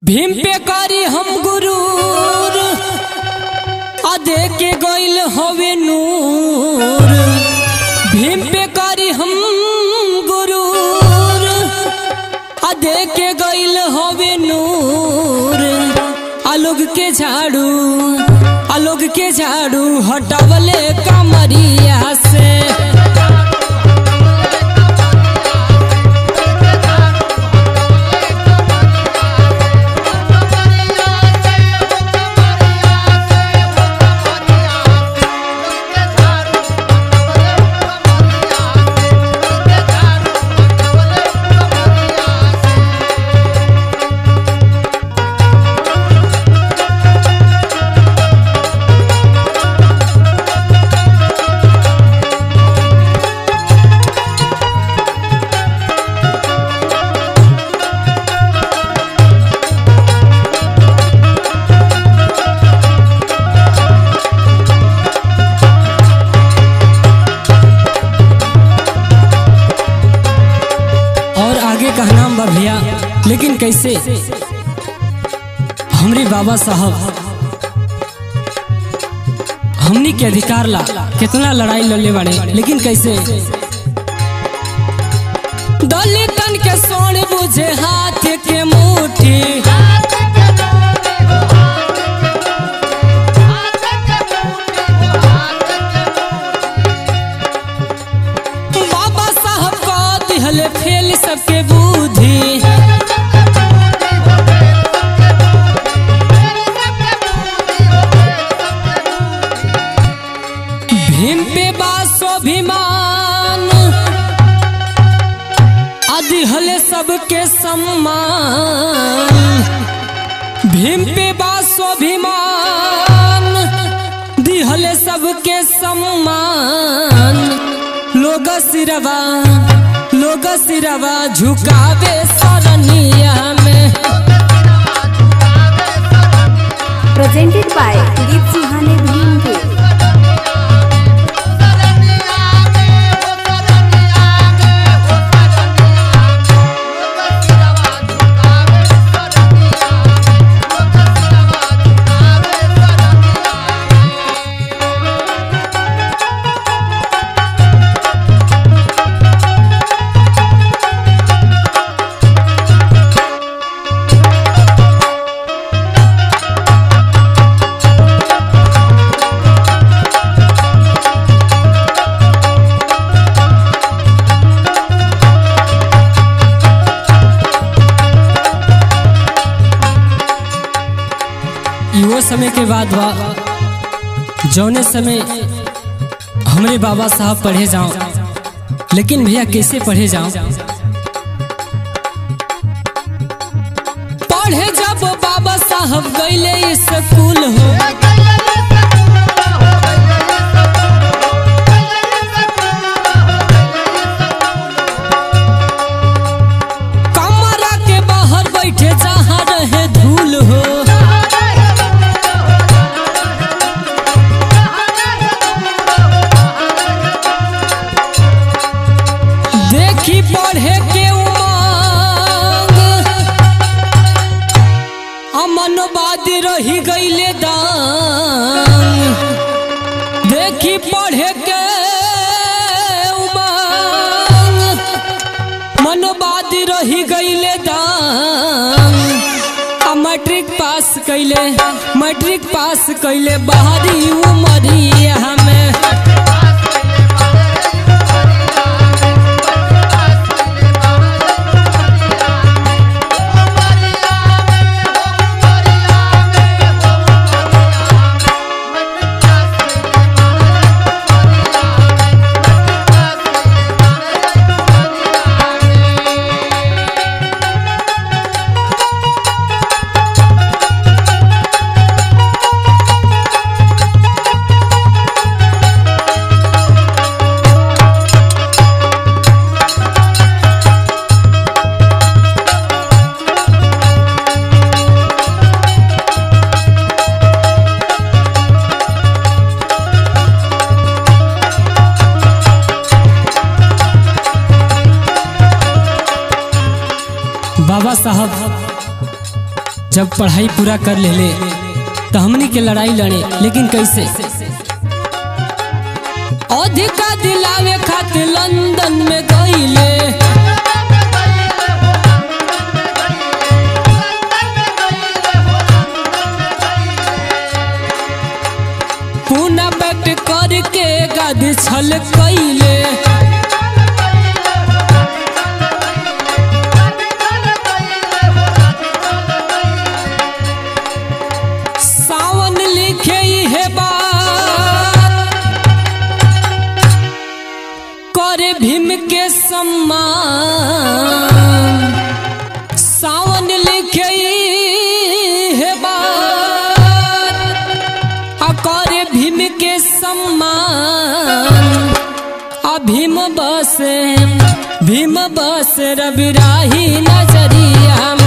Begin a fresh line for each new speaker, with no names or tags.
भीम पे करी हम गुरूर अदे के गइल हवे नूर भीम पे करी हम गुरूर अदे के गइल हवे नूर आलोग के झाड़ू आलोग के झाड़ू हटावले कमरिया से और आगे का नाम बा भैया लेकिन कैसे हमरे बाबा साहब हमनी के अधिकार ला कितना लड़ाई लड़ले बाड़े लेकिन कैसे दलितन के सोन बुझे हाथ के मुट्ठी बाबा साहब का दिहले फेल सबके बुद्धि भीम पे बा स्वाभिमान अधिहले सबके सम्मान भीम पे बा स्वाभिमान दिहले सबके सम्मान लोग सिरवा लोग सिरवा झुकावे सरनिया में
presented by Deep Sihane Bhim के
युवा समय के बाद बा जौने समय हमरे बाबा साहब पढ़े जाओ लेकिन भैया कैसे पढ़े जाओ पढ़े जब बाबा साहब गईले स्कूल हो कमरा के बाहर बैठे जहाँ रहे धूल हो देखी पढ़े के उमंग अमनवाद रही गईले दांग देखी पढ़े के उमंग मनोवाद रही गईले दांग आ मैट्रिक पास कैले मैट्रिक पास कैले बाहरी उमरिया में बाबा साहब जब पढ़ाई पूरा कर लेले तो हमनी के लड़ाई लड़े लेकिन कैसे अधिका दिलावे खातिर लंदन में गईले पूना बैठ करके गद छल कैले सावन लिखे है बात करे भीम के सम्मान सावन लिखे है बात आ करे भीम के सम्मान आ भीम बस भीम बस रविराही नजरिया